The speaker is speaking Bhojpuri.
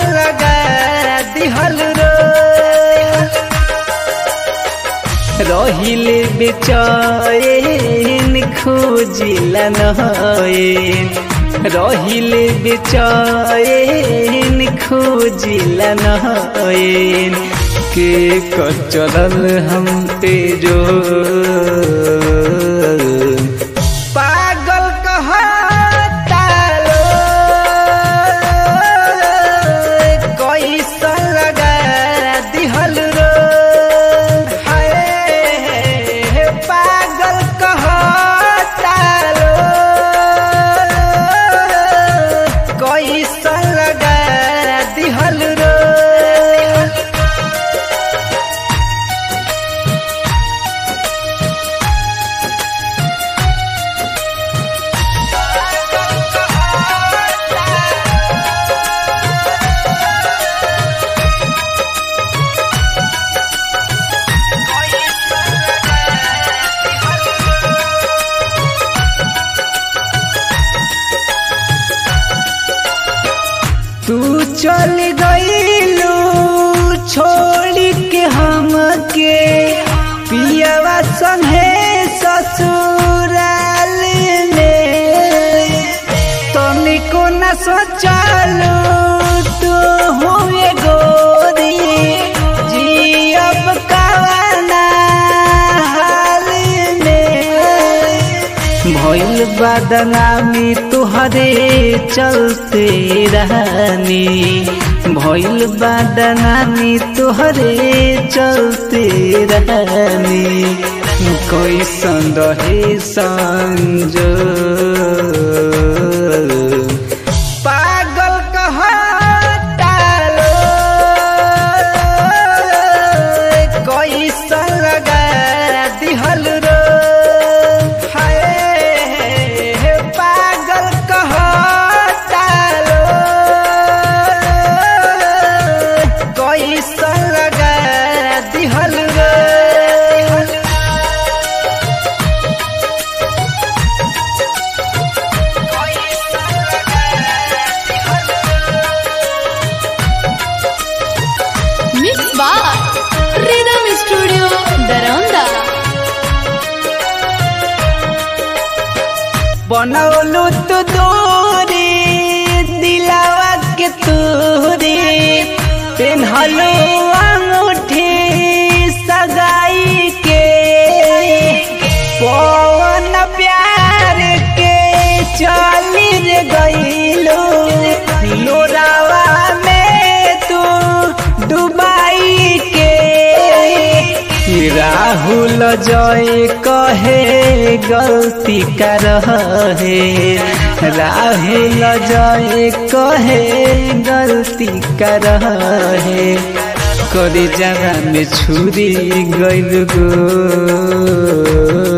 लगा दिहल रो रहिले बेचैन खोजिला नयन रहिले बेचैन खोजिला नयन के कचरल हम तेजो पागल कहता लो कैसन लगा दिहल रो हाय पागल कहता लो कैसन लगा दिहल रो तू चल गईलू छोड़ के हमके पियवा संगे ससुराल में तनिको न सोचलू तू हुए गोरी जियब कवना हाल में भइल बदनामी तुहरे चलते रहनी भइल बदनामी तुहरे चलते रहनी कैसन रहे संजो पागल कहता लो कैसन लगा दिहल रो हाय पागल कहता लो कैसन लगा दिहल रो मिक्स बार रिदम स्टूडियो दरौंदा बनौलू तू दूरी दिलावा के तूरी पेन्हलू अंगूठी सगाई के पवन प्यार के चली रे गईलू लोरावा में तू डुबाई के राहुल जय कहे गलती कर रहे राहुल जय कहे गलती कर रहे करे जगह में छुरी गइल गो